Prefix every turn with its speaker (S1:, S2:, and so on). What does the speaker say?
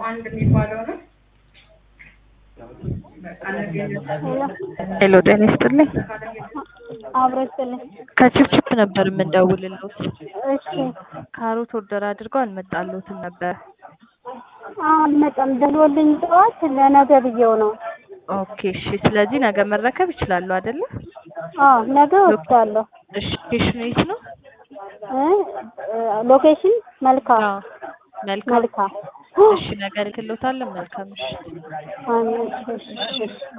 S1: አንድ የሚባለው ነው።
S2: ሄሎ ጤና ይስጥልኝ።
S3: አብሮ ይስጥልኝ።
S2: ከችፕችፕ ነበር የምንደውልልዎት።
S3: እሺ
S2: ካሮት ኦርደር አድርገው አልመጣልዎትም ነበር።
S3: አልመጣም ደውሎልኝ ጠዋት ለነገ ብዬው ነው።
S2: ኦኬ እሺ። ስለዚህ ነገ መረከብ ይችላሉ አይደለ?
S3: አዎ ነገ ወስዳለሁ።
S2: እሺ ሎኬሽኑ የት ነው?
S3: እ ሎኬሽን መልካ
S2: አዎ መልካም።
S3: መልካ
S2: እሺ ነገ እልክልዎታለሁ። መልካም እሺ።
S3: አዎ፣ እሺ፣ እሺ።